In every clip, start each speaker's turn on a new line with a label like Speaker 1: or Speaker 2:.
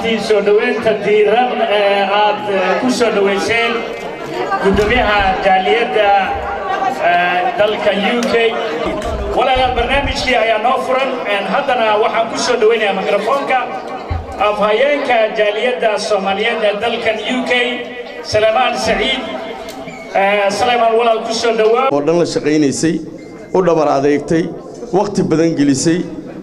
Speaker 1: dhammaantiin soo dhoweynta diiran ee aad ku soo dhoweyseen guddoomiyaha jaaliyadda dalka u k walaalaal barnaamijkii ayaa noo furan haddana waxaan ku soo dhoweynayaa mikrofoonka afhayeenka jaaliyadda soomaaliyeed ee dalkan u k salmaan saciid salmaan walaal ku soo dhowaa
Speaker 2: oo dhan la shaqaynaysay u dhabar adeegtay wakhti badan gelisay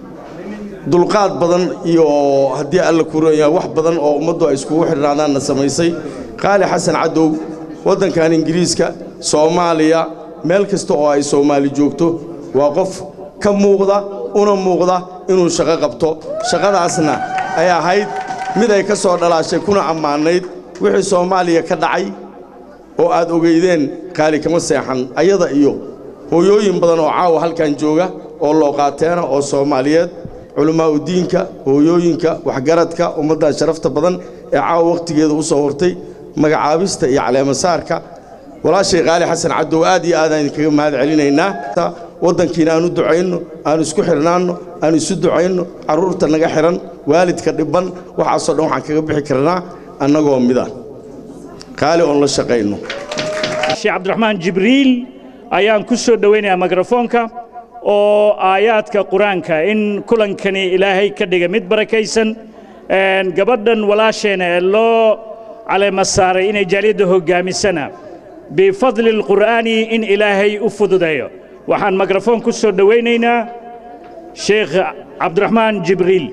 Speaker 2: dulqaad badan iyo haddii alla kuroyaa wax badan oo ummaddu ay iskugu xidhnaadaanna samaysay qaali xasan cadow waddankan ingiriiska soomaaliya meel kasta oo ay soomaali joogto waa qof ka muuqda una muuqda inuu shaqo qabto shaqadaasna ay ahayd mid ay ka soo dhalaashay kuna ammaanayd wixii soomaaliya ka dhacay oo aad ogeydeen qaali kama seexan ayada iyo hooyooyin badan oo caawa halkan jooga oo looqaateena oo soomaaliyeed culammaa'udiinka hooyooyinka waxgaradka ummaddan sharafta badan ee caawa wakhtigeeda u soo hortay magacaabista iyo caleemasaarka walaashay qaali xasan cadow aad iyo aadaan idinkaga mahad celinaynaa waddankiina aan u ducayno aan isku xidhnaanno aan isu ducayno carruurta naga xidhan waalidka dhibban waxaasoo dhan waxaan kaga bixi karnaa annagoo mida qaali oon la shaqayno
Speaker 1: sheekh cabdiraxmaan jibriil ayaan ku soo dhowaynayaa mikrofoonka oo aayaadka qur-aanka in kulankani ilaahay ka dhiga mid barakaysan gabadhan walaasheena ee loo caleema saaray inay jaaliyadda hoggaamisana bifadli alqur'aani in ilaahay u fududeeyo waxaan mikrafoon ku soo dhowaynaynaa sheekh cabdiraxmaan jibriil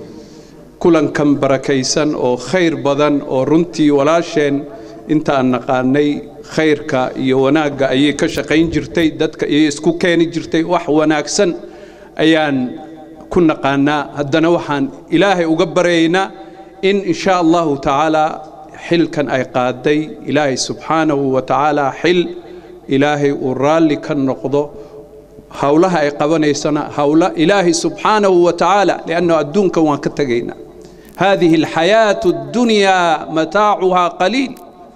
Speaker 3: kulankan barakaysan oo khayr badan oo runtii walaasheen intaan naqaanay khayrka iyo wanaagga ayay ka shaqayn jirtay dadka ayay isku keeni jirtay wax wanaagsan ayaan ku naqaanaa haddana waxaan ilaahay uga baryaynaa in insha allahu tacaala xilkan ay qaaday ilaahay subxaanahu wa tacaala xil ilaahay uu raalli ka noqdo howlaha ay qabanaysana howla ilaahay subxaanahu wa tacaala liannahu adduunkan waan ka tegaynaa هذه الحياة الدنيا متاعها قليل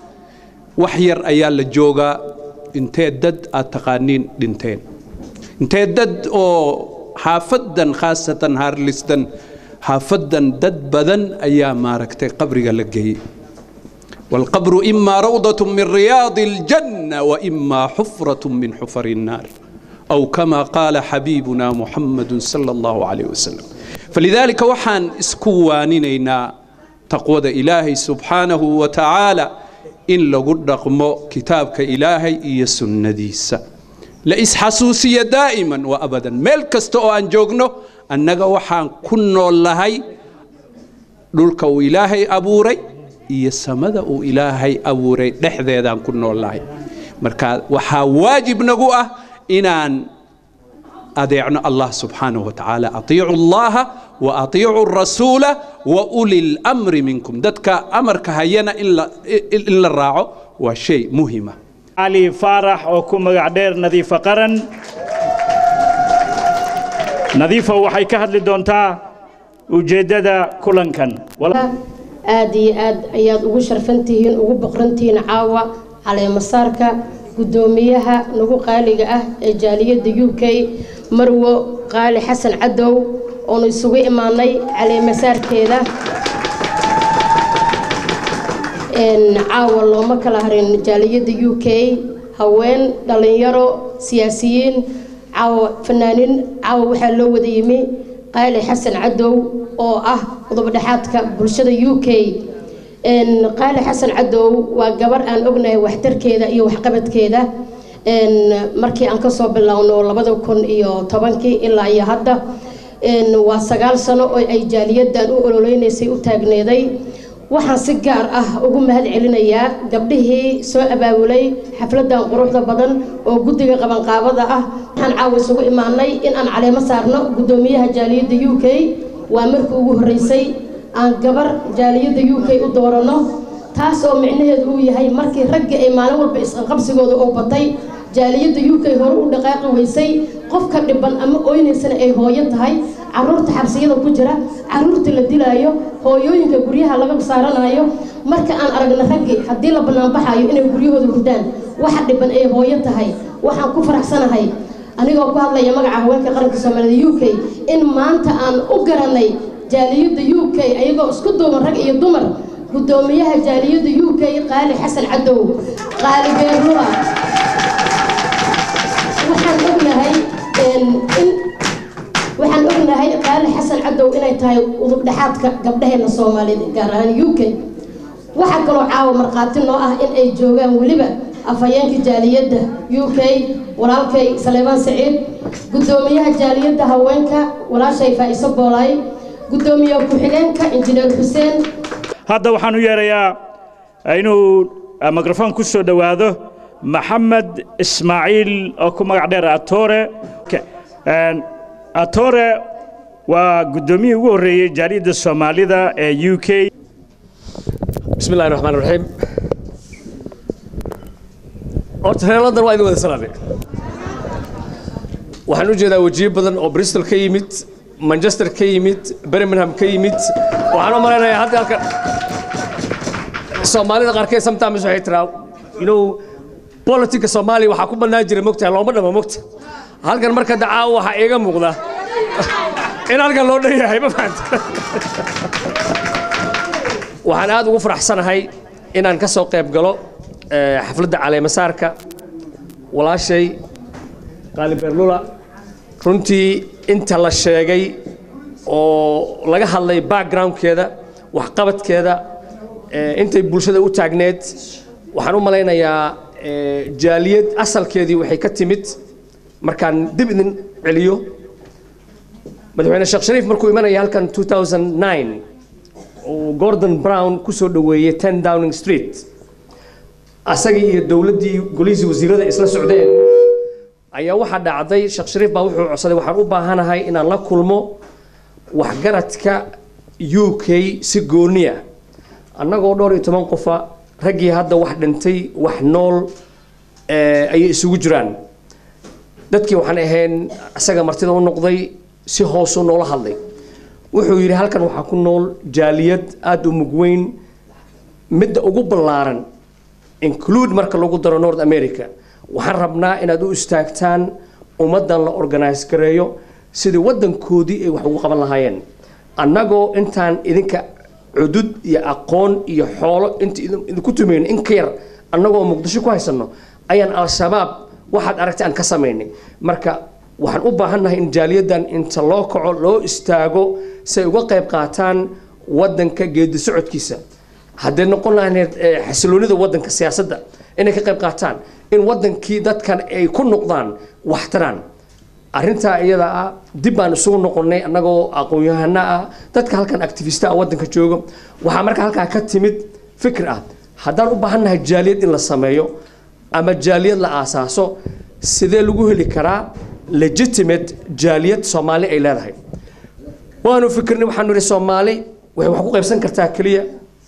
Speaker 3: وحير أيال الجوغا انتي دد أتقانين دنتين انتي دد أو حافدا خاصة هارلستن حافدا دد بدن أيام ماركتي قبري لقي والقبر إما روضة من رياض الجنة وإما حفرة من حفر النار أو كما قال حبيبنا محمد صلى الله عليه وسلم فلذلك وحان اسكوانينينا تقوى إلهي سبحانه وتعالى إن لقد رقمو كتابك إلهي إيا سنديسة لإس حسوسية دائما وأبدا ملكستو أن جوغنو أنك وحان كنو اللهي دولك إلهي أبوري إيا سمد إلهي أبوري دحذيدان كنو اللهي مركا وحا واجب نقوة إنان أطيعنا الله سبحانه وتعالى أطيعوا الله وأطيعوا الرسول وأولي الأمر منكم دتك أمرك هينا إلا إلا الراعو وشيء مهمة
Speaker 1: علي فارح وكم قعدير نظيفة قرن نظيفة وحي كهد لدونتا وجدد كلن كان
Speaker 4: aad iyo aad ayaad ugu sharfantihiin ugu boqrantihiin caawa caleemasaarka guddoomiyaha nagu qaaliga ah ee jaaliyadda u k marwo qaali xasan cadow oonu isugu imaanay caleemasaarkeeda caawa looma kala harin jaaliyadda u k haween dhallinyaro siyaasiyiin caawa fanaaniin caawa waxaa loo wada yimi qaali xasan cadow oo ah qodobdhexaadka bulshada u k qaali xasan cadow waa gabar aan ognahay waxtarkeeda iyo waxqabadkeeda markii aan kasoo bilowno labada kun iyo tobankii ilaa iyo hadda waa sagaal sano oo ay jaaliyadan u ololeynaysay u taagneeday waxaan si gaar ah ugu mahad celinayaa gabdhihii soo abaabulay xafladan quruxda badan oo guddiga qabanqaabada ah waxaan caawa isugu imaanay in aan caleemo saarno guddoomiyaha jaaliyadda u k waa markii ugu horreysay aan gabar jaaliyadda u k u dooranno taas oo micnaheedu uu yahay markii raggii ay maalin walba isqabsigooda oo batay jaaliyadda u k hore u dhaqaaqi weysay qofka dhiban ama oynaysana ay hooyo tahay caruurta xabsiyada ku jira caruurta la dilaayo hooyooyinka guryaha laga saaranayo marka aan aragna raggii haddii la banaanbaxayo inay guryahooda hurdaan waxa dhiban ay hooyo tahay waxaan ku faraxsanahay anigoo ku hadlaya magaca haweenka qaranka soomaalida u k in maanta aan u garanay jaaliyadda u k ayagoo isku duuban rag iyo dumar guddoomiyaha jaaliyadda u k qaali xasan cadow qaali beerlua waxaan ognahay in waxaan ognahay qaali xasan cadow inay tahay udub dhexaadka gabdhaheena soomaaliyeed gaar ahaan u k waxaa kaloo caawa markhaati noo ah in ay joogaan weliba afhayeenka jaaliyadda u k walaalkay saleebaan saciid guddoomiyaha jaaliyadda haweenka walaashay faa'iso boolaay guddoomiye ku-xigeenka injineer xuseen
Speaker 1: hadda waxaan u yeerayaa inuu mikrofon ku soo dhowaado maxamed ismaaciil oo ku magac dheer atore atore waa guddoomiyihii ugu horreeyey jaaliyadda soomaalida ee u k
Speaker 5: بسم الله الرحمن الرحيم horta reer london waa idin wada salaamay waxaan u jeedaa wajiyo badan oo bristol ka yimid manchester ka yimid birmingham ka yimid waxaan u malaynayaa hadda halkan soomaalida qaarkeed sometimes waxay tiraa you know politika soomaaliya waxaa ku bannaan jira mogtahay looma dhamo mogta halkan marka dacaawo waxaa iiga muuqda in halkan loo dhan yahay ma fahanta waxaan aad ugu faraxsanahay inaan ka soo qayb galo xafladda caleemasaarka walaashay qaali beerlula runtii inta la sheegay oo laga hadlay backgroundkeeda waxqabadkeeda intay bulshada u taagneed waxaan u malaynayaa jaaliyad asalkeedii waxay ka timid markaan dib idin celiyo madaxweyne sheekh shariif markuu imanaya halkan 2009 uu gordon brown ku soo dhoweeyey ten downing street asagii iyo dowladdii golihiisii wasiirada isla socdeen ayaa waxaa dhacday sheekh shariif baa wuxuu codsaday waxaan u baahanahay inaan la kulmo waxgaradka u k si gooniya annagoo dhowr iyo toban qofa raggii hadda wax dhintay wax nool ayay isugu jiraan dadkii waxaan ahayn isaga martida u noqday si hoosuu noola hadlay wuxuu yidhi halkan waxaa ku nool jaaliyad aada u mugweyn midda ugu ballaaran include marka lagu daro north america waxaan rabnaa inaad u istaagtaan ummaddan la organise gareeyo sidii waddankoodii ay wax ugu qaban lahaayeen annagoo intaan idinka cudud iyo aqoon iyo xoolo inta idinku tumayno in ka yar annagoo muqdisho ku haysanno ayaan al-shabaab waxaad aragtay aan ka samaynay marka waxaan u baahannahay in jaaliyaddan inta loo kaco loo istaago si ay uga qayb qaataan waddanka geedi socodkiisa hadday noqon lahayd xasiloonida waddanka siyaasadda inay ka qayb qaataan in waddankii dadkan ay ku noqdaan waxtaraan arrintaa iyada ah dib baan isugu noqonnay annagoo aqoon-yahano ah dadka halkan activista ah waddanka jooga waxaa marka halkaa ka timid fikir ah haddaan u baahannahay jaaliyad in la sameeyo ama jaaliyad la aasaaso sidee lagu heli karaa legitimate jaaliyad soomaali ay leedahay waanu fikirnay waxaanu idhi soomaali waxay wax ku qaybsan kartaa keliya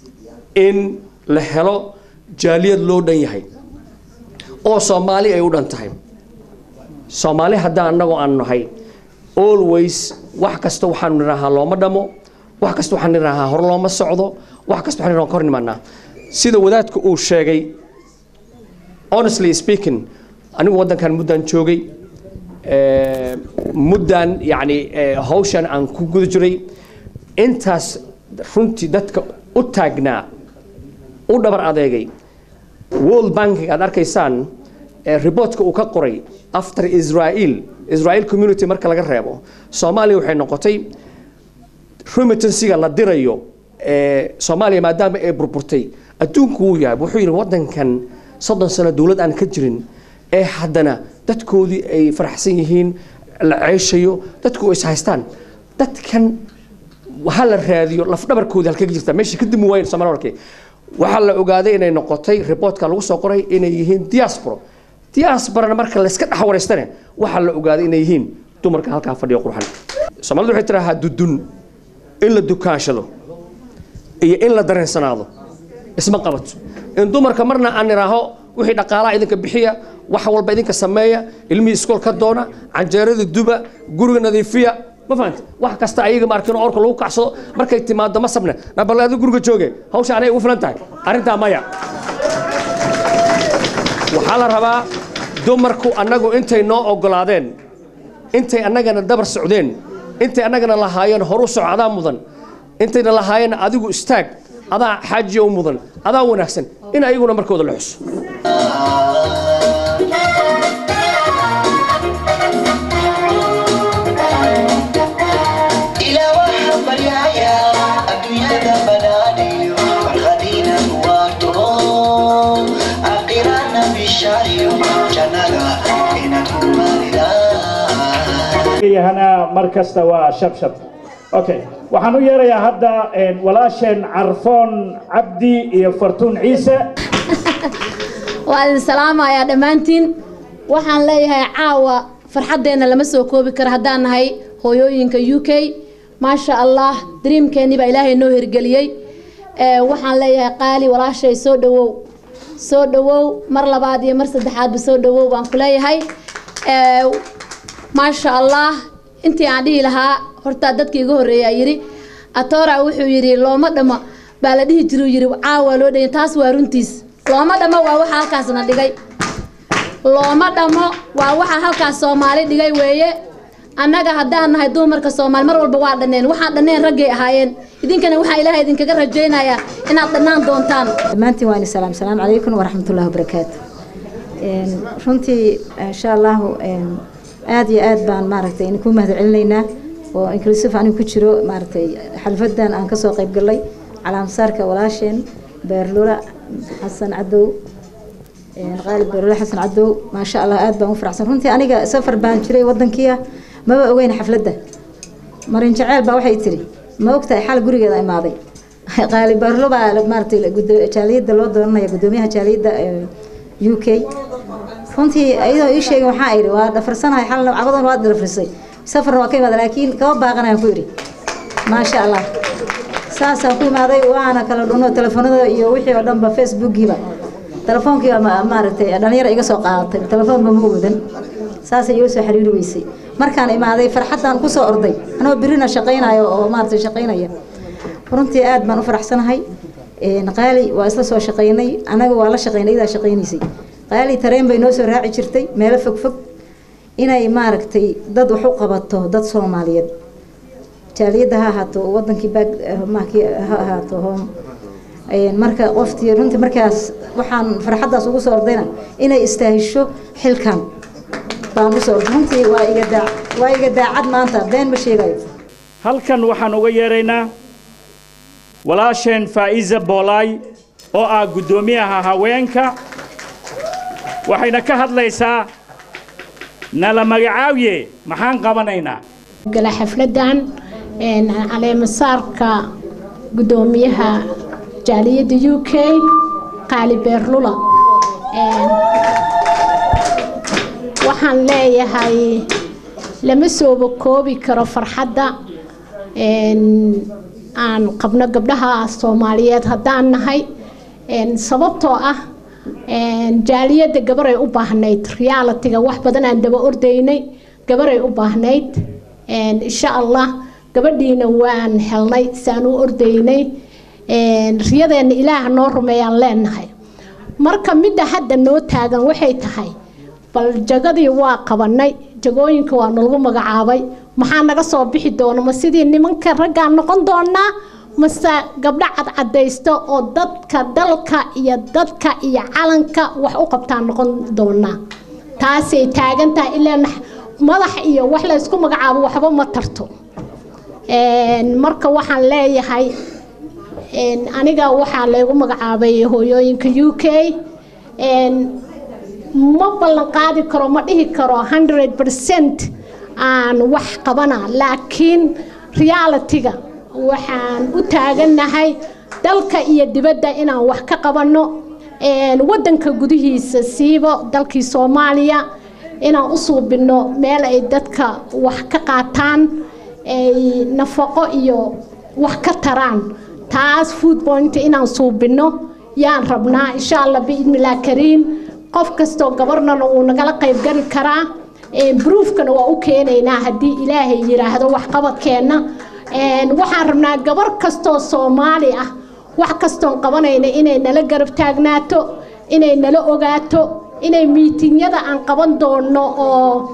Speaker 5: in la helo jaaliyad loo dhan yahay oo soomaali ay u dhan tahay soomaali haddaan annagoo aan nahay always wax kasta waxaanu nidhaahaa looma dhamo wax kasta waxaan nidhaahaa hor looma socdo wax kasta waxaan nidhahaa ka hor nimaanaa sida wadaadka uu sheegay honestly speaking anigu waddankan muddaan joogay muddaan yacni hawshan aan ku guda jiray intaas runtii dadka u taagnaa u dhabar adeegay world banking aad arkaysaan reportka uu ka qoray after israel israel community marka laga reebo soomaaliya waxay noqotay remittansiga la dirayo soomaaliya maadaama ay burburtay adduunku wuu yahay wuxuu yidhi waddankan soddon sano dowlad aan ka jirin ee haddana dadkoodii ay faraxsan yihiin la ceyshayo dadku is haystaan dadkan waxaa la raadiyo lafdhabarkoodii halka ka jirta meesha ka dimi waayeen soomaali warkii waxaa la ogaaday inay noqotay reportka lagu soo qoray inay yihiin diaspora diasporana marka layska dhex wareystane waxaa la ogaaday inay yihiin dumarka halkaa fadhiyo qurxan soomaalidu waxay tirahaa dudun in la dukaanshado iyo in la dareensanaado isma qabato in dumarka marna aan idhaaho wixii dhaqaalaha idinka bixiya wax walba idinka sameeya ilmihii iskool ka doona canjeerada duba guriga nadiifiya ma fahanta wax kasta ayaga maarkin orka lagu kacsado markay timaado ma sabne nabal adigu guriga jooge hawsha anay ugu filan tahay arrintaa maya waxaa la rabaa dumarku annagu intay noo ogolaadeen intay annagana dabar socdeen intay annagana lahaayeen horu soco adaa mudan intayna lahaayeen adigu istaag adaa xaajiya u mudan adaa wanaagsan in ayaguna markooda la xuso
Speaker 6: إلى وحب اليايا الدنيا ذا بناني والغدينا واترون أقرانا بالشاري جنالا إن كمالنا
Speaker 1: yahana mar kasta waa shabshab okay waxaan u yeerayaa hadda een, walaasheen carfoon cabdi iyo fartuun ciise
Speaker 7: waa idin salaamayaa dhammaantiin waxaan leeyahay caawa farxaddeenna lama soo koobi karo haddaan nahay hooyooyinka u k maasha allah dreamkeennii baa ilaahay noo hirgeliyey Ee, waxaan leeyahay qaali walaashay soo dhawow soo dhawow mar labaad iyo mar saddexaadba soo dhawow baan ku leeyahay Ee, maasha allah intii aan dhihi lahaa horta dadkii iga horreeyaa yidhi atora wuxuu yidhi looma dhama baa la dhihi jiru yidhi caawa loo dhayin taas waa runtiis looma dhamo waa waxa halkaasna dhigay looma dhamo waa waxa halkaas soomaali dhigay weeye annaga haddaan nahay dumarka soomaali mar walba waa dhanneen waxaan dhanneen raggay ahaayeen idinkana waxaa ilaahay idinkaga rajaynayaa inaad dhannaan doontaan
Speaker 8: dhammaantiin waa ini salaam salaamu calaykum waraxmatullahi wabarakaatu Een, runtii insha allahu een, aad iyo aad baan maaragtay idinku mahad celinaynaa oo inclusive anigu ku jiro maaragtay xalfadan aan kasoo qayb galay calaamasaarka walaasheen beerlula xasan cadow een, qaalib beerlula xasan cadow maasha allah aad baan u faraxsan runtii aniga safar baan jiray wadankiia maba ogeyn xafladda marin jaceyl baa waxay tiri ma ogtahay xal gurigeeda imaaday qaali beerlo baa maaragtay gudo- jaaliyadda loo dooranaya gudoomiyaha jaaliyadda ee, u k runtii iyadoo ii sheegin waxaa idhi waa dhafarsanahay xalna cabadan waa dhafarsay safarna waa ka imaada laakiin kama baaqanayaan ku idhi maasha allah saasaan ku imaaday waana kala dhuno telefoonada iyo wixii oo dhanba facebookiiba telefoonkiiba ma- maaragtay dhalinyara iga soo qaadatay telefoonba ma wadan saasay iga soo xiriiri weysay markaan imaaday farxaddaan kusoo orday anoo birina shaqaynayo oo maaragtay shaqaynaya runtii aad baan u faraxsanahay Een, qaali waa isla soo shaqaynay anaga waa la shaqaynay idaa shaqaynaysay qaali tareen bay noo soo raaci jirtay meelo fog fog inay maaragtay dad wax u qabato dad soomaaliyeed jaaliyadda ha ahaato wadankii baag maakii ha ahaato home Een, marka qoftii runtii markaas waxaan farxaddaas ugu soo ordayna inay istaahisho xilkan baan usoo orday runtii waa iga daa waa iga daacad maanta been ma sheegayo
Speaker 1: halkan waxaan uga yeeraynaa walaasheen faa'iza boolaay oo ah guddoomiyaha haweenka waxayna ka hadlaysaa nala magacaawiye maxaan qabanaynaa
Speaker 9: gala xafladan een, caleemasaarka gudoomiyaha jaaliyadda u k qaali beerlula Een, waxaan leeyahay lama sooba koobi karo farxadda een, aan qabno gabdhaha soomaaliyeed haddaan nahay Een, sababtoo ah een, jaaliyadda gabaray u baahnayd realitiga wax badan aan daba ordaynay gabaray u baahnayd Een, insha allah gabadhiina waan helnay saan u ordaynay Een, riyadeenna ilaah noo rumeeyaan leenahay marka midda hadda noo taagan waxay tahay bal jagadii waa qabanay jagooyinka waa nalagu magacaabay maxaa naga soo bixi doona ma sidii nimanka raggaan noqon doonaa mase gabdho cadcadaysto oo dadka dalka iyo dadka iyo calanka wax u qabtaan noqon doonaa taasay taagan tahay ilaa nax- madax iyo wax la isku magacaabo waxba ma tarto Een, marka waxaan leeyahay een, aniga waxaa laygu magacaabay hooyooyinka u k Een, ma ballan qaadi karo ma dhihi karo 100 percent aan wax qabana laakiin realitiga waxaan u taagannahay dalka iyo dibadda inaan wax ka qabanno Een, wadanka gudihiisa siibo dalkii soomaaliya inaan u suubinno meel ay dadka wax ka qaataan ay nafaqo iyo wax ka taraan taas food point inaan suubinno yaan rabnaa insha allah biidnillah kariim qof kastoo gabarnana uu nagala qayb gali karaa Een, broofkana waa u keenaynaa haddii ilaahay yiraahdo waxqabadkeenna Een, waxaan rabnaa gabar kastoo soomaali ah wax kastoon qabanayna inay nala garab taagnaato inay nala ogaato inay miitinyada aan qaban doono oo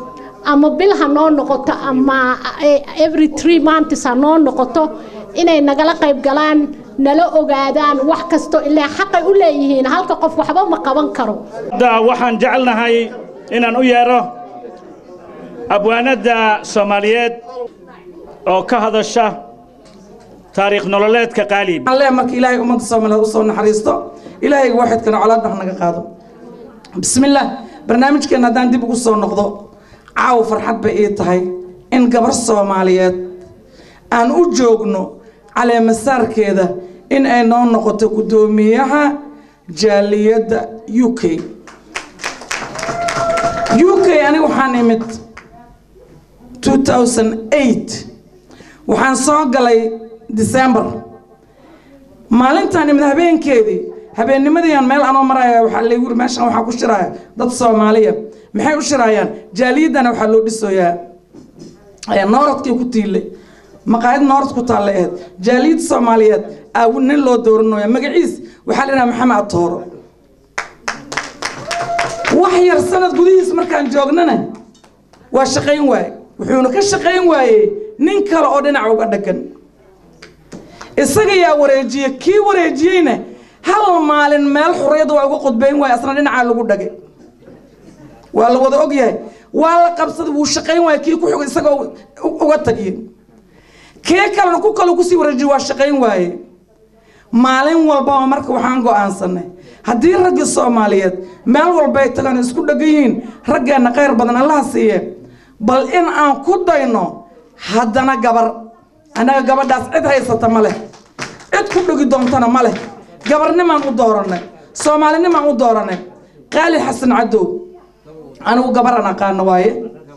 Speaker 9: ama bil ha noo noqoto ama every three months ha noo noqoto inay nagala qayb galaan nala ogaadaan wax kasto ilaa xaqay u leeyihiin halka qof waxba ma qaban karo
Speaker 1: hadda waxaan jecelnahay inaan u yeedho abwaanadda soomaaliyeed oo ka hadasha taariikh nololeedka qaalib
Speaker 10: alle marka ilaahay ummadda soomaaliyeed u soo naxariisto ilaahayga waxidkana colaadda ha naga qaado bismillaah barnaamijkeenna haddaan dib ugu soo noqdo caaw farxad bay ii tahay in gabar soomaaliyeed aan u joogno caleemasaarkeeda in ay noo noqoto guddoomiyaha jaaliyadda u k u k aniga waxaan imid 2008 waxaan soo galay december maalintaan imid habeenkeedii habeennimadii meel anoo maraya waxaa laygu yiri meeshan waxaa ku shiraya dad soomaaliya maxay u shirayaan jaaliyaddana waxaa loo dhisoyaa nooradkii ku tiile maqaayad noorad ku taalla ahayd jaaliyad soomaaliyeed aa nin loo dooranaya magaciis waxaa la yidhaha maxamed atooro wax yar sanad gudihiis markaan joognana waa shaqayn waaye wuxuuna ka shaqayn waayey nin kale oo dhinac uga dhagan isaga yaa wareejiye kii wareejiyeyna hal maalin meel xurriyadda waa uga qudbayn waaye asna dhinacaa lagu dhagay waa la wada ogyahay waa la qabsaday wuu shaqayn waaye kii ku xugay isagoo uga tagiye kee kalena ku kale kusii wareejiye waa shaqayn waaye maalin walbaba marka waxaan go'aansanay haddii raggii soomaaliyeed meel walba ay tagaan isku dhagan yihiin raggeenna khayr badan allaha siiye bal in aan ku dayno haddana gabar annaga gabadhaas cid haysata ma leh cid ku dhegi doontana ma leh gabarnimaan u dooranay soomaalinimaan u dooranay qaali xasan cadow anigu gabaran aqaano waaye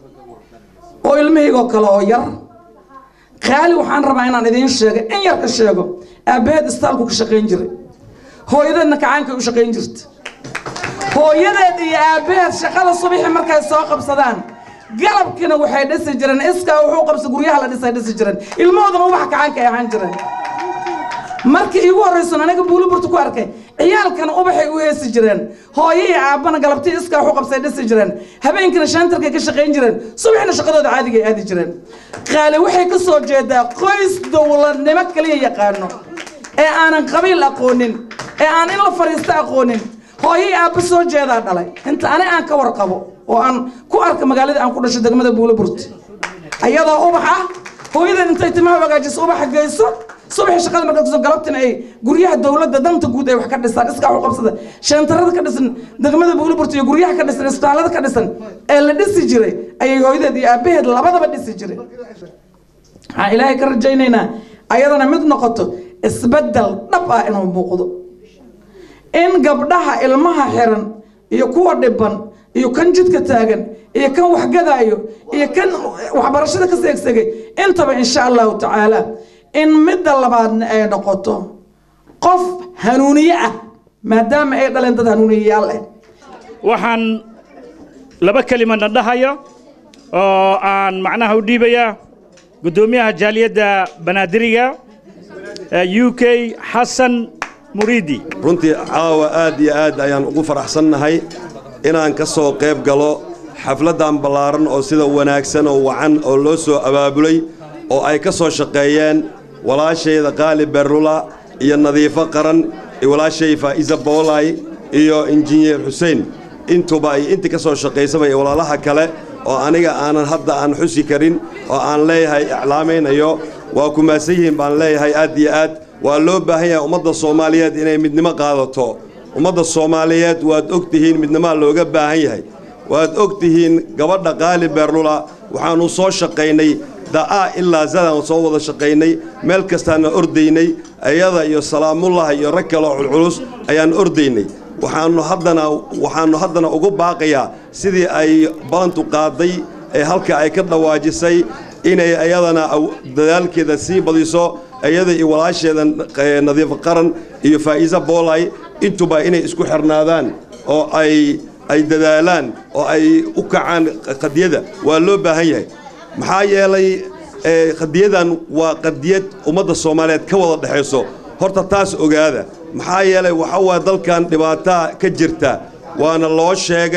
Speaker 10: oo ilmahaygoo kale oo yar qaali waxaan rabaa inaan idiin sheego in yar ka sheego aabbaheed istaalku ka shaqayn jiray hooyadeedna kacaankay u shaqayn jirta hooyadeed iyo aabbaheed shaqada subaxii markay soo qabsadaan galabkiina waxay dhisi jireen iskaa wuxuu qabsa guryaha la dhisay dhisi jireen ilmahoodana ubaxa kacaanka ay ahaan jireen markii iigu horraysan aniga buuliburta ku arkay ciyaalkana ubaxay u heesi jireen hooyo iyo aabbana galabtii iskaa wuxuu qabsay dhisi jireen habeenkiina shaantarkay ka shaqayn jireen subaxina shaqadooda caadigay aadi jireen qaale waxay ka soo jeedaa qoys dowladnimo kaliya yaqaano ee aanan qabiil aqoonin ee aan in la fadhiisto aqoonin hooyo iyo aabba soo jeedaa dhalay inta ani aan ka warqabo oo aan ku arka magaalada aan ku dhasho degmada buuliburti ayadoo ubax ah hooyadan intay timaha hagaajiso ubaxa geyso subaxii shaqada markaa kusoo galabtina ay guryaha dowladda danta guud ay wax ka dhisaan iskaa u qabsada shantarada ka dhisan degmada buuliburti iyo guryaha ka dhisan isbitaallada ka dhisan ee la dhisi jiray ayay hooyadeed iyo aabbaheed labadaba dhisi jiray waxaan ilaahay ka rajaynaynaa ayadana mid noqoto isbeddel dhab ah inuu muuqdo in gabdhaha ilmaha xiran iyo kuwa dhiban iyo kan jidka taagan iyo kan waxgadaayo iyo kan waxbarashada ka seegsegay intaba insha allahu tacaala in midda labaadna ay noqoto qof hanuuniye ah maadaama ay dhaleen dad hanuuniyayaal ah
Speaker 1: waxaan laba kelimadna dhahayo oo aan macnaha u dhiibayaa guddoomiyaha jaaliyadda banaadiriga ee u k xasan muriidi
Speaker 11: runtii caawa aad iyo aad ayaan ugu faraxsannahay inaan ka soo qayb galo xafladdan ballaaran oo sida wanaagsan oo wacan oo loo soo abaabulay oo ay ka soo shaqeeyeen walaashayda qaali berlula iyo nadiifo qaran iyo walaashay faa'iisa boolay iyo injineer xuseen intuba ay intii ka soo shaqaysaba iyo walaalaha kale oo aniga aanan hadda aan xusi karin oo aan leeyahay iclaamaynayo waa ku maasan yihiin baan leeyahay aad iyo aad waa loo baahan yahay ummadda soomaaliyeed inay midnimo qaadato ummadda soomaaliyeed waad og tihiin midnimaa looga baahan yahay waad og tihiin gabadha qaali beerlula waxaannu soo shaqaynay da'aa ilaa zadaan soo wada shaqaynay meel kastaana ordaynay ayada iyo salaamullah iyo rag kaleo culculus ayaan ordaynay waxaannu haddana waxaannu haddana ugu baaqayaa sidii ay balantu qaaday ee halka ay ka dhawaajisay inay ayadana dadaalkeeda sii badiso iyada iyo walaasheeda nadiif qaran iyo faa'iisa boolay intuba inay isku xirnaadaan oo ay ay dadaalaan oo ay u kacaan qadiyada waa loo baahan yahay maxaa yeelay qadiyadan waa qadiyad ummadda soomaaliyeed ka wada dhexayso horta taas ogaada maxaa yeelay waxa waa dalkan dhibaataa ka jirta waana loo sheegay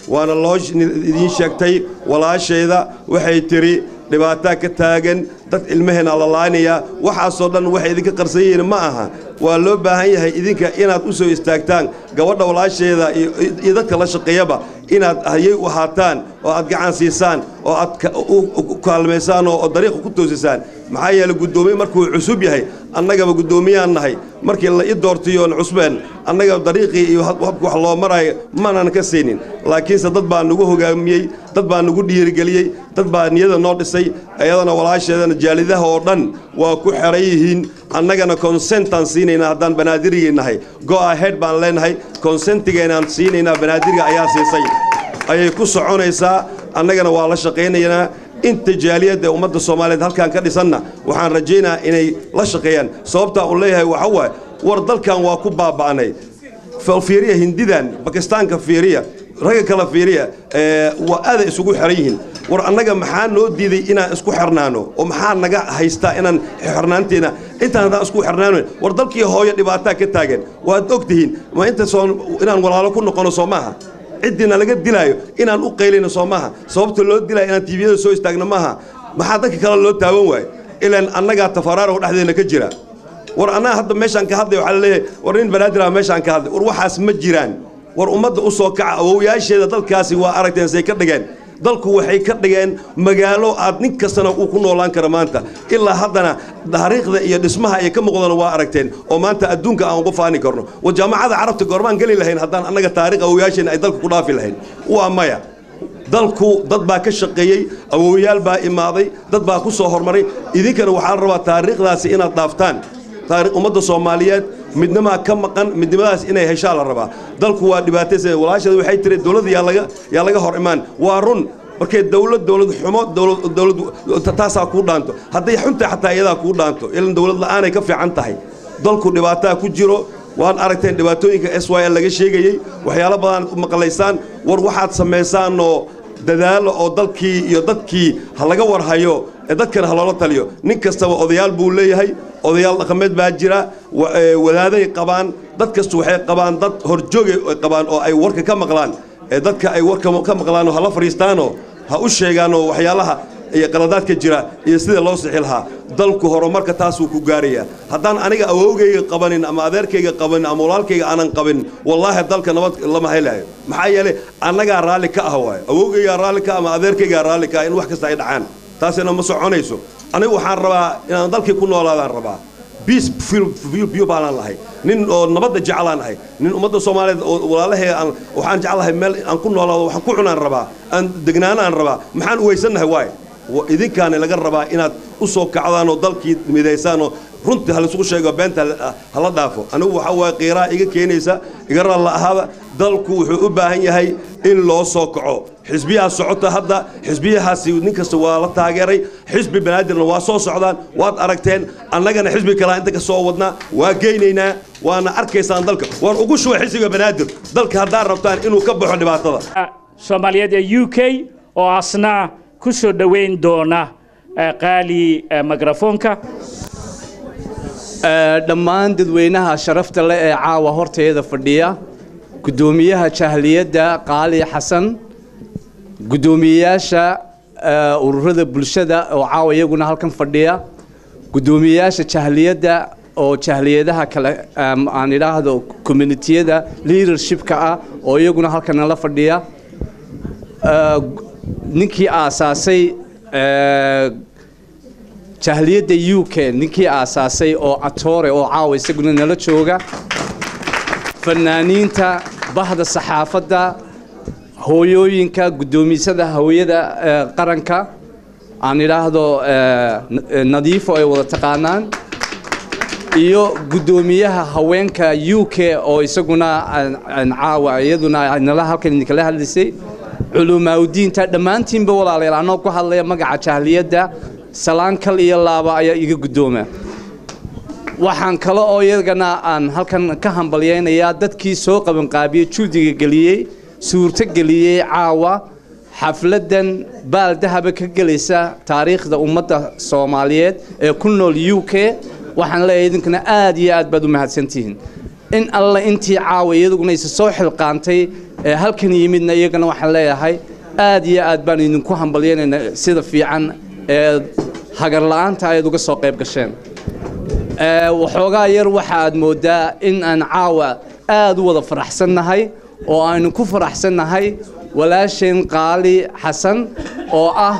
Speaker 11: waana loo idiin sheegtay walaashayda waxay tidhi dhibaataa ka taagan dad ilmaheena la laanaya waxaasoo dhan waxay idinka qarsan yihiin ma aha waa loo baahan yahay idinka inaad u soo istaagtaan gabadha walaasheeda iyo dadka la shaqeeyaba inaad hayay u ahaataan oo aad gacan siisaan oo aad u kaalmaysaan oo dariiqa ku toosisaan maxaa yeelay guddoomiye markuu cusub yahay annagaba guddoomiyaan nahay markii la i doortiyoon cusbeen annaga dariiqii iyo habka wax loo maraayo maanan ka siinin laakiinse dad baa nagu hogaamiyey dad baa nagu dhiirigeliyey dad baa niyada noo dhisay iyadana walaasheedana jaalidaha oo dhan waa ku xeran yihiin annagana konsentaan siinaynaa haddaan banaadirigii nahay go ahead baan leenahay konsentigaynaan siinaynaa banaadiriga ayaa siisay ayay ku soconaysaa annagana waa la shaqaynaynaa inta jaaliyadda ummadda soomaaliyeed halkaan ka dhisanna waxaan rajaynayaa inay la shaqeeyaan sababtaa uu leeyahay waxa waaye war dalkan waa ku baaba'nay fiiriya hindidan bakistaanka fiiriya ragga kale fiiriya waa aaday isugu xeran yihiin war annaga maxaa noo diiday inaan isku xirnaano oo maxaa naga haystaa inaan xirnaanteena intaan haddaan isku xirnaano war dalkii hooyo dhibaataa ka taagan waad og tihiin ma intaasoo inaan walaalo ku noqono soo maaha ciddina laga dilaayo inaan u qaylayno soo maaha sababta loo dilaayo inaan tiibiyada soo istaagno maaha maxaa dadka kale loo taaban waayo ilaan annagaa tafaraaruq dhexdeena ka jira war annaga hadda meeshaan ka hadlay waxaa laleeyahay war nin banaadir ah meeshaan ka hadlay war waxaas ma jiraan war ummadda u soo kaca awowyaasheeda dalkaasi waa aragteen say ka dhigeen dalku waxay ka dhigeen magaalo aad nin kastana uu ku noolaan karo maanta ilaa haddana taariikhda iyo dhismaha ay ka muuqdana waa aragteen oo maanta adduunka aan uga faani karno war jaamacada carabta goormaan geli lahayn haddaan annaga taariikh awowyaasheena ay dalka ku dhaafi lahayn waa maya dalku dad baa ka shaqeeyey awowyaal baa imaaday dad baa ku soo hormaray idinkana waxaa la rabaa taariikhdaasi inaad dhaaftaan ummadda soomaaliyeed midnimaa ka maqan midnimadaas inay heshaa la rabaa dalku waa dhibaataysa walaasheeda waxay tiri dowladda yaa laga yaa laga hor imaan waa run markay dowlad dowlad xumo dowlad dowlad taasaa kuu dhaanto hadday xunta xataa iyadaa kuu dhaanto ilan dowlad la'aanay ka fiican tahay dalku dhibaataa ku jiro waan aragteen dhibaatooyinka s y l laga sheegayey waxyaalo badan maqlaysaan war waxaad samaysaanoo dadaalo oo dalkii iyo dadkii ha laga warhayo ee dadkana ha loola taliyo nin kastaba odayaal buu leeyahay odayaal dhaqameed baa jira wadaaday qabaan dad kastu waxay qabaan dad horjoogay qabaan oo ay warka ka maqlaan ee dadka ay warka ka maqlaanoo hala fadhiistaanoo ha u sheegaanoo waxyaalaha iyo qaladaadka jira iyo sida loo sixi lahaa dalku horumarka taasuu ku gaarayaa haddaan aniga awowgayga qabanin ama adeerkayga qabanin ama walaalkayga aanan qabin wallaahi dalka nabad lama helayo maxaa yeelay annagaa raalli ka ah waayo awowgaygaa raalli ka ama adeerkaygaa raalli ka ah in wax kasta ay dhacaan taasina ma soconayso anigu waxaan rabaa inaan dalkii ku noolaadaan rabaa biis biyo baalaan lahay nin oo nabadda jeclaan ahay nin ummadda soomaaliyeed oo walaalahee aan waxaan jeclahay meel aan ku noolaado waxaan ku cunaan rabaa aan degnaanaan rabaa maxaan uweysannahay waaye idinkaani laga rabaa inaad u soo kacdaan oo dalkii midaysaanoo runtii ha laysugu sheego beenta hala dhaafo anigu waxaa waaye qiiraa iga keenaysa iga raalla ahaada dalku wuxuu u baahan yahay in loo soo kaco xisbiyaha socota hadda xisbiyahaasi nin kasta waa la taageeray xisbi banaadirna waa soo socdaan waad aragteen annagana xisbi kalaa inta ka soo wadnaa waa geynaynaa waana arkaysaan dalka waan ugu shuba xisbiga banaadir dalka haddaad rabtaan inuu ka baxo dhibaatada
Speaker 1: soomaaliyeed ee u k oo asna ku soo dhoweyn doona qaali mikrafoonka
Speaker 12: dhammaan dadweynaha sharafta leh ee caawa horteeda fadhiya guddoomiyaha jahliyadda qaali xasan guddoomiyeyaasha ururada bulshada oo caawa iyaguna halkan fadhiya guddoomiyeyaasha jahliyadda oo jahliyadaha kale aan idhaahdo communitiyada leadershipka ah oo iyaguna halkan nala fadhiya ninkii aasaasay jahliyadda u k ninkii aasaasay oo atore oo caawa isaguna nala jooga fanaaniinta bahda saxaafadda hooyooyinka guddoomisada hooyada qaranka aan idhaahdo nadiifo ay wada taqaanaan iyo guddoomiyaha haweenka u k oo isaguna caawa iyaduna nala halkan idinkala hadlaysay culumaaudiinta dhammaantiinba walaalayaal anoo ku hadlaya magaca jahliyadda salaan kal iyo laaba ayaa iga guddooma waxaan kale oo iyagana aan halkan ka hambalyaynayaa dadkii soo qabanqaabiyey juudiga geliyey suurto geliyey caawa xafladdan baaldahaba ka gelaysa taariikhda ummadda soomaaliyeed ee ku nool u k waxaan leeyahay idinkana aad iyo aad baad u mahadsantihiin in alle intii caawa iyaduguna isa soo xilqaantay ee halkan yimidna iyagana waxaan leeyahay aad iyo aad baan idinku hambalyaynaynaa sida fiican ee hagar la'aanta ayaad uga soo qayb gasheen Ee, waxoogaa yar waxa aad moodaa in aan caawa aad u wada faraxsannahay oo aynu ku faraxsannahay walaasheen qaali xasan oo ah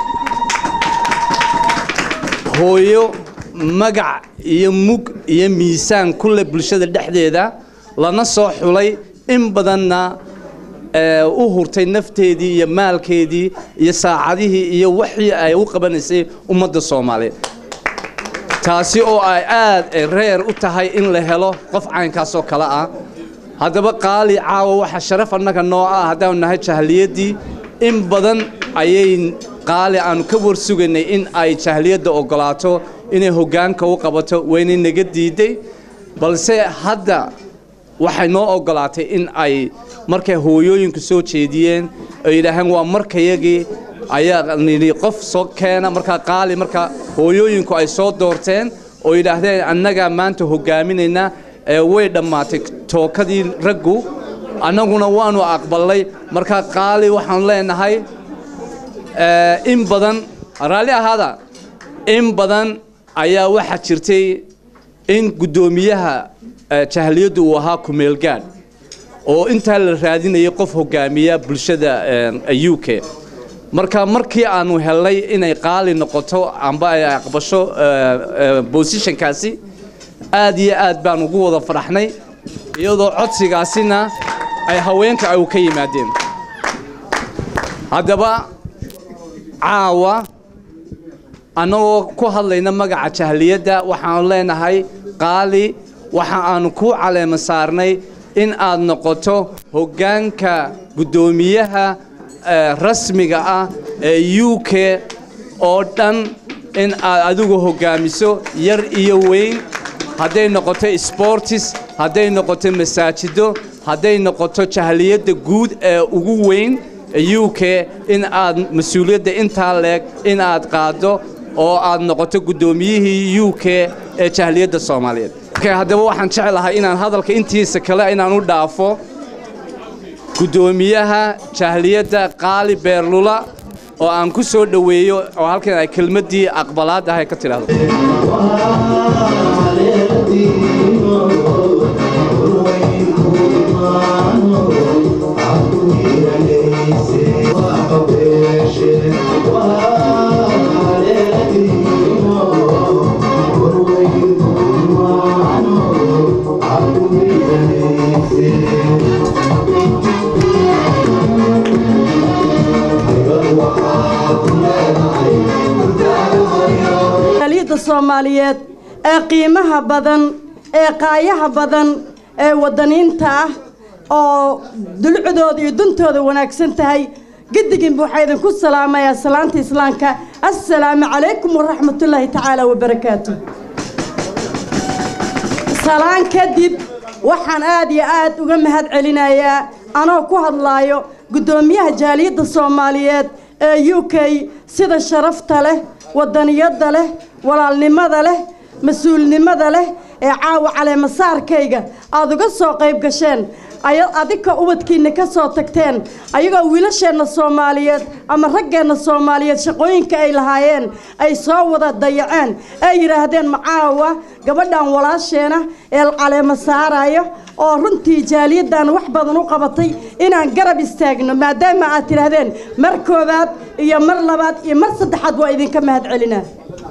Speaker 12: hooyo magac iyo mug iyo miisaan ku leh bulshada dhexdeeda lana soo xulay in badanna ee, u hurtay nafteedii iyo maalkeedii iyo saacadihii iyo wixii ay u qabanaysay ummadda soomaaliyeed taasi oo ay aad reer u tahay in la helo qof caynkaas oo kale ah haddaba qaali caawa waxaa sharaf annaga noo ah haddaanu nahay jahliyadii in badan ayay qaali aanu ka warsugaynay in ay jahliyadda oggolaato inay hoggaanka u qabato waynay naga diiday balse hadda waxay noo oggolaatay in ay markay hooyooyinku soo jeediyeen ay yidhaaheen waa markayagii ayaa nidhi qof soo keena markaa qaali marka hooyooyinku ay soo doorteen oo yidhaahdeen annagaa maanta hoggaaminaynaa ee way dhammaatay tookadii raggu annaguna waanu aqbalnay markaa qaali waxaanu leenahay ee, in badan raalli ahaada in badan ayaa waxaa jirtay in guddoomiyaha ee, jahliyaddu uu ahaa kumeelgaadh oo intaa la raadinayay qof hoggaamiya bulshada ee, u k marka markii aanu helnay inay qaali noqoto amba ay aqbasho bosishankaasi aad iyo aad baan ugu wada faraxnay iyadoo codsigaasina ay haweenka ay ka yimaadeen haddaba caawa annagoo ku hadlayna magaca jahliyadda waxaanu leenahay qaali waxa aanu ku caleema saarnay in aad noqoto hoggaanka guddoomiyaha ee, rasmiga ah ee u k oo dhan in aad adigu hoggaamiso yar iyo weyn hadday noqoto sportis hadday noqoto masaajido hadday noqoto jahliyadda guud ee ugu weyn ee u k in aad mas-uuliyadda intaa leeg in aad qaaddo oo aad noqoto guddoomiyihii u k ee jahliyadda soomaaliyeed Okay, haddaba waxaan jeclahay inaan hadalka intiisa kale inaan u dhaafo guddoomiyaha jahliyadda qaali beerlula oo aan ku soo dhoweeyo oo halkan ay kelmaddii aqbalaad ahay ka tidhaahdo
Speaker 13: aliyadda soomaaliyeed ee qiimaha badan ee qaayaha badan ee wadaniinta ah oo dulcudooda iyo duntooda wanaagsan tahay gediginba waxaa idinku salaamayaa salaanta islaamka assalaamu calaykum waraxmatullaahi tacaala wabarakaatu salaan kadib waxaan aad iyo aad uga mahad celinayaa anoo ku hadlaayo guddoomiyaha jaaliyadda soomaaliyeed ee u k sida sharafta leh wadaniyadda leh walaalnimada leh mas-uulnimada leh ee caawa caleemasaarkayga aada uga soo qayb gasheen aya adika ubadkiinna ka soo tagteen ayagoo wiilasheenna soomaaliyeed ama raggeenna soomaaliyeed shaqooyinka ay lahaayeen ay soo wada dayaceen ay yidhaahdeen macaawa gabadhan walaasheena ee caleema saarayo oo runtii jaaliyaddan wax badan u qabatay inaan garab istaagno maadaama aad tidhaahdeen mar koowaad iyo mar labaad iyo mar saddexaad waa idinka mahad celinaa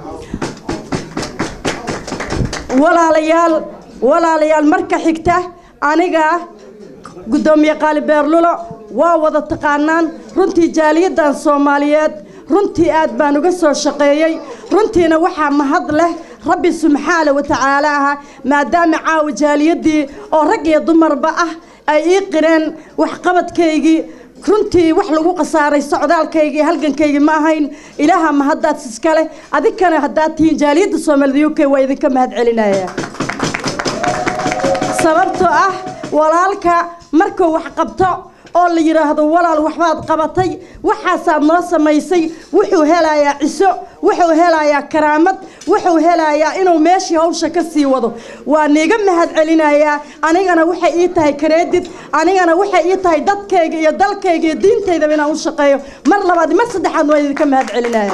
Speaker 13: walaalayaal walaalayaal marka xigta aniga guddoomiye qaali beerlulo waa wada taqaanaan runtii jaaliyaddan soomaaliyeed runtii aad baan uga soo shaqeeyey runtiina waxaa mahad leh rabbi subxaana wa tacaala aha maadaama caawa jaaliyaddii oo rag iyo dumarba ah ay ii qireen waxqabadkaygii runtii wax lagu khasaaray socdaalkaygii halgankaygii ma ahayn ilaaha mahaddaad iskale adinkana haddaad tihiin jaaliyadda soomaalida u k waa idinka mahad celinaya sababtoo ah walaalka markuu wax qabto oo la yidhaahdo walaal waxbaad qabatay waxaasaad noo samaysay wuxuu helayaa ciso wuxuu helayaa karaamad wuxuu helayaa inuu meeshii hawsha ka sii wado waa niiga mahad celinayaa anigana waxay ii tahay kareedid anigana waxay ii tahay dadkayga iyo dalkayga iyo diintaydaba inaan u shaqeeyo mar labaad mar saddexaad waa idinka mahad celinaya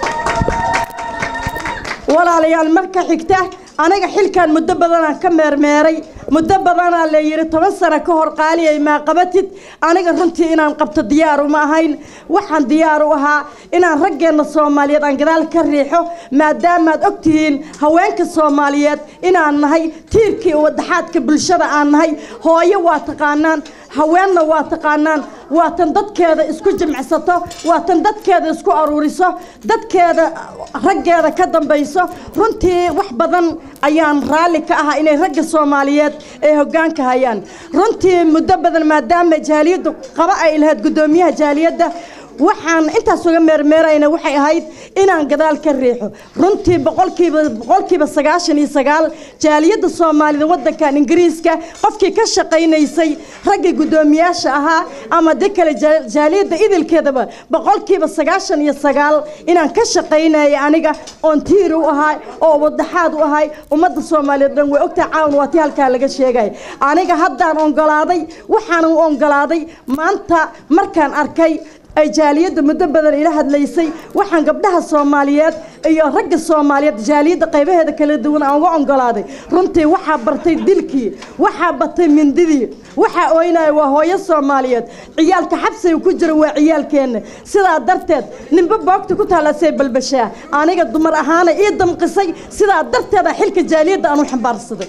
Speaker 13: walaalayaal marka xigta aniga xilkan muddo badanaan ka meermeeray muddo badanaa la yidhi toban sano ka hor qaaliyay maa qabatid aniga runtii inaan qabto diyaar uma ahayn waxaan diyaar u ahaa inaan raggeenna soomaaliyeed aan gadaal ka riixo maadaamaad og tihiin haweenka soomaaliyeed inaan nahay tiirkii wadaxaadka bulshada aan nahay hooyo waa taqaanaan haweenna waa taqaanaan waa tan dadkeeda isku jimcsato waa tan dadkeeda isku aruuriso dadkeeda raggeeda ka dambayso runtii wax badan ayaan raalli ka ahaa inay ragga soomaaliyeed ay hoggaanka hayaan runtii muddo badan maadaama jaaliyaddu qaba ay lahayd guddoomiyaha jaaliyadda waxaan intaas uga meermeerayna waxay ahayd inaan gadaal ka riixo runtii boqolkiiba boqolkiiba sagaashan iyo sagaal jaaliyadda soomaalida waddankan ingiriiska qofkii ka shaqaynaysay raggii guddoomiyaasha ahaa ama de kale jaaliyadda idilkeedaba boqolkiiba sagaashan iyo sagaal inaan ka shaqaynaya aniga oon tiiri u ahay oo wadaxaad u ahay ummadda soomaaliyeed dhan way ogtahay caawan waa tii halkaa laga sheegaya aniga haddaan ongolaaday waxaan u ongolaaday maanta markaan arkay ay jaaliyadda muddo badan ila hadlaysay waxaan gabdhaha soomaaliyeed iyo ragga soomaaliyeed jaaliyadda qaybaheeda kala duwan aan uga ongolaaday runtii waxaa bartay dilkii waxaa batay mindidii waxaa ooynaya waa hooyo soomaaliyeed ciyaalka xabsiga ku jira waa ciyaalkeenna sidaa darteed ninba boogta ku taalasay balbashaa aniga dumar ahaana ii damqisay sidaa darteeda xilka jaaliyadda aan u xambaarsaday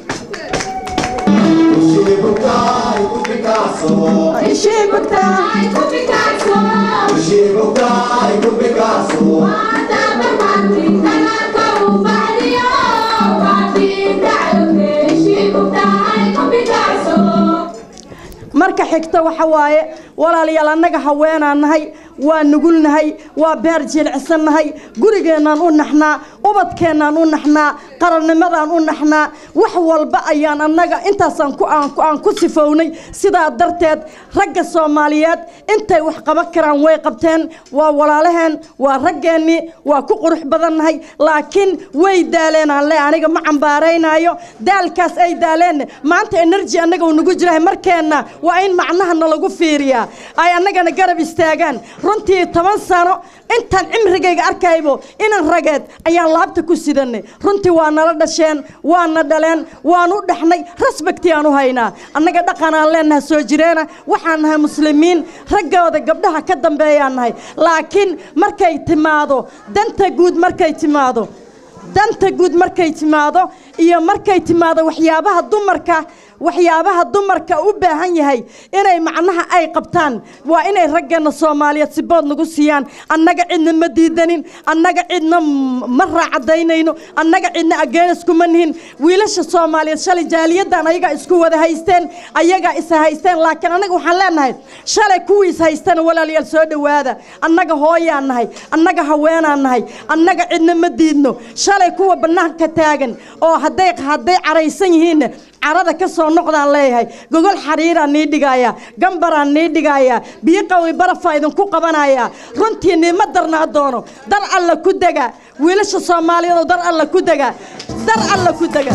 Speaker 13: marka xigta waxa waaye walaalayaal annaga haweenaan nahay waa nugulnahay waa beer jilicsannahay gurigeennaan u naxnaa ubadkeennaan u naxnaa qarannimadaan u naxnaa wax walba ayaan annaga intaasaan ku aan ku sifownay sidaa darteed ragga soomaaliyeed intay wax qaban karaan way qabteen waa walaalaheen waa raggeennii waa ku qurux badannahay laakiin way daaleen aan le aniga ma cambaaraynaayo daalkaas ay daaleenna maanta energy annaga uu nagu jirahay markeenna waa in macnaha nalagu fiiriyaa ay annagana garab istaagaan runtii toban sano intaan cimrigayga arkaybo inan rageed ayaan laabta ku sidanay runtii waa nala dhasheen waana dhaleen waan u dhaxnay rasbagti aan u haynaa annaga dhaqan aan leenahay soo jireena waxaan nahay muslimiin raggooda gabdhaha ka dambeeyaan nahay laakiin markay timaado danta guud markay timaado danta guud markay timaado iyo markay timaado waxyaabaha dumarka waxyaabaha dumarka u baahan yahay inay macnaha ay qabtaan waa inay raggeena soomaaliyeed sibood nagu siiyaan annaga cidna ma diidanin annaga cidna ma raacadaynayno annaga cidna ageenis kuma nihin wiilasha soomaaliyeed shalay jaaliyaddan ayagaa isku wada haysteen ayagaa is haysteen laakiin annaga waxaan leenahay shalay kuwii is haystana walaalayaal soo dhowaada annaga hooyaan nahay annaga haweenaan nahay annaga cidna ma diidno shalay kuwa bannaanka taagan oo hadday hadday caraysan yihiinna carada ka soo noqdaan leeyahay gogol xariiraan nii dhigayaa gambaraan nii dhigayaa biyo qawi barafaa idinku qabanayaa runtii niima darnaa doono dar alla ku dega wiilasha soomaaliyeed oo dar alla ku dega dar alla ku dega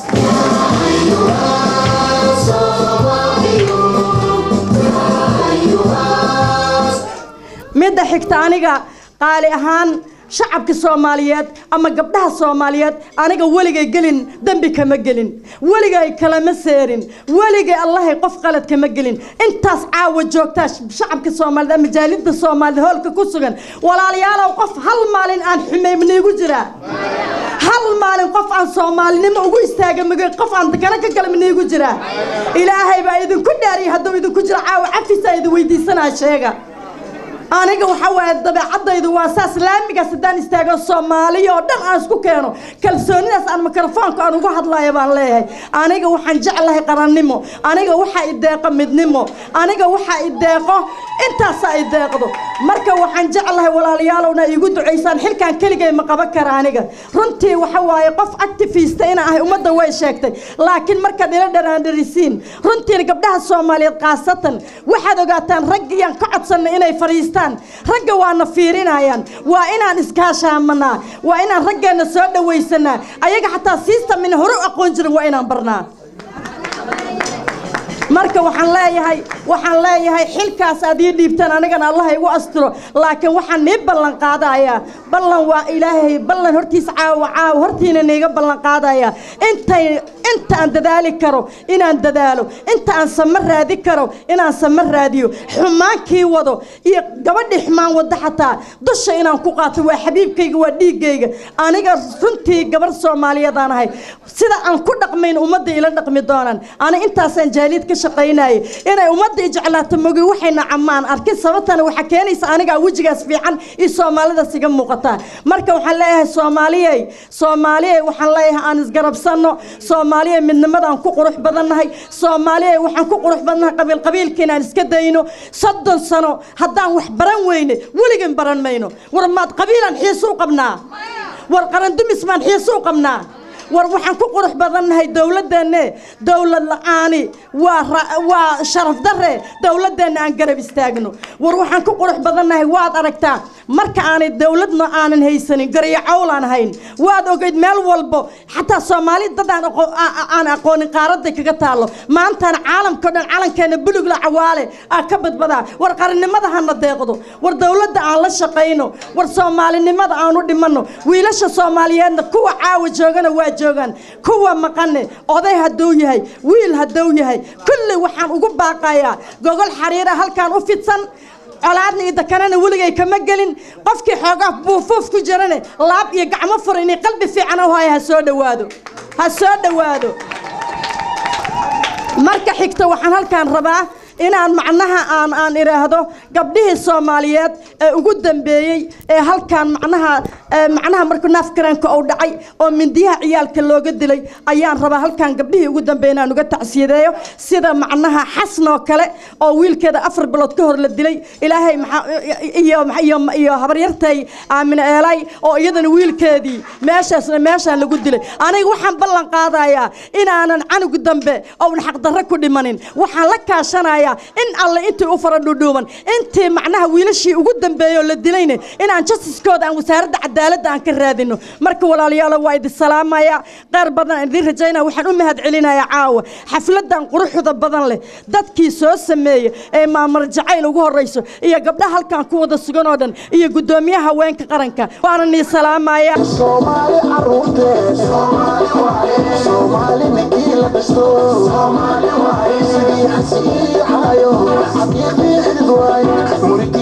Speaker 13: midda xigta aniga qaali ahaan shacabka soomaaliyeed ama gabdhaha soomaaliyeed aniga weligay gelin dembi kama gelin weligay kalama seerin weligay allahay qof qalad kama gelin intaas caawa joogtaa shacabka soomaaliyeed ama jaalidda soomaaliyed hoolka ku sugan walaalayaalow qof hal maalin aan xumay maniigu jiraa hal maalin qof aan soomaalinimo ugu istaaga mg qof aan dakana ka gala maniigu jiraa ilaahay baa idinku dhaariya hadduu idinku jiro caawa cafisaa idin weydiisanaa sheega aniga waxa waaye dabeecadaydu waa saas laamigaas haddaan istaago soomaaliya oo dhan aan isku keeno kalsoonidaas aan mikrofoonka aan ugu hadlayo baan leeyahay aniga waxaan jeclahay qarannimo aniga waxaa i deeqo midnimo aniga waxaa i deeqo intaasaa i deeqdo marka waxaan jeclahay walaalayaalowna iigu ducaysaan xilkan keligay ma qaban kara aniga runtii waxa waaye qof activista inaan ahay ummadda way sheegtay laakiin markaad ila dhanaandharisiin runtii gabdhaha soomaaliyeed khaasatan waxaad ogaataan raggiyaan ka codsanay inay fadhiistaan ragga waana fiirinayaan waa inaan iskaashaamanaa waa inaan raggeenna soo dhawaysanaa ayaga xataa siistamina hore u aqoon jirin waa inaan barnaa marka waxaan leeyahay waxaan leeyahay xilkaas aad ii dhiibtaan anigana allah igu astiro laakiin waxaan nii ballan qaadayaa ballan waa ilaahay ballan hortiisa caawa caawa hortiina niiga ballan qaadayaa intay inta aan dadaali karo inaan dadaalo inta aan sama raadi karo inaan sama raadiyo xumaankii wado iyo gabadhii xumaan wado xataa dusha inaan ku qaato waa xabiibkayga waa dhiiggayga aniga runtii gabar soomaaliyeed aan ahay sida aan ku dhaqmayn ummadda ila dhaqmi doonaan ani intaasaan jaaliyad ka shaqaynayay inay ummadda i jeclaato mogi waxayna camaan arkin sababtana waxaa keenaysa anigaa wejigaas fiican iyo soomaalidaas iga muuqataa marka waxaan leeyahay soomaaliyey soomaaliyey waxaan leeyahay aan isgarabsanno soomaaliya midnimadaan ku qurux badannahay soomaaliya waxaan ku qurux badannahay qabiil qabiilka inaan iska dayno soddon sano haddaan wax baran weyne weligan baran mayno war maad qabiilaan xiisu u qabnaa war qarandumis maan xiisu u qabnaa war waxaan ku qurux badannahay dowladdeenne dowlad la-aani waa waa sharaf darre dowladdeenna aan garab istaagno war waxaan ku qurux badannahay waad aragtaa marka aanay dowladna aanan haysanin garyo cawl aan hayn waad ogeyd meel walbo xataa soomaali dad aan aan aqoonin qaaradda kaga taallo maantana caalamka o dhan calankeena bulugla cawaale aa ka badbadaa war qarannimada hana deeqdo war dowladda aan la shaqayno war soomaalinimada aan u dhimanno wiilasha soomaaliyeedna kuwa caawa joogana waa joogaan kuwa maqane oday hadduu yahay wiil hadduu yahay kulli waxaan ugu baaqayaa gogol xariira halkaan u fidsan colaadna iyo dakanana weligay kama gelin qofkii xoogaa buufuuf ku jirane laab iyo gacmo fura inay qalbi fiican u haya ha soo dhowaado ha soo dhowaado marka xigta waxaan halkaan rabaa inaan macnaha aan aan idhaahdo gabdhihii soomaaliyeed ee ugu dambeeyey ee halkaan macnaha macnaha markuu naafkaranka uu dhacay oo mindiyaha ciyaalka looga dilay ayaan rabaa halkaan gabdhihii ugu dambeeyey inaan uga tacsiyadeeyo sida macnaha xasan oo kale oo wiilkeeda afar bilood ka hor la dilay ilaahay iyo iyo iyo habaryartay aamine eelay oo iyadana wiilkeedii meeshaasna meeshaan lagu dilay aniga waxaan ballan qaadayaa inaanan canugu dambe oon xaqdarro ku dhimanin waxaan la kaashanayaa in alle intii u fara dhudhuuban intii macnaha wiilashii ugu dambeeyoo la dilayne inaan justiskooda aan wasaaradda cadaaladda aan ka raadino marka walaalayaalo waa idin salaamaya qaar badan aan idin rajaynaya waxaan u mahad celinayaa caawa xafladan quruxda badan leh dadkii soo sameeya ee maamar jacayl ugu horrayso iyo gabdhaha halkan ku wada sugan oo dhan iyo guddoomiyaha haweenka qaranka waana nii salaamaya
Speaker 6: Somali ninkii la dhisto sidii xasiiyo xayo xaqiiqii xidid waay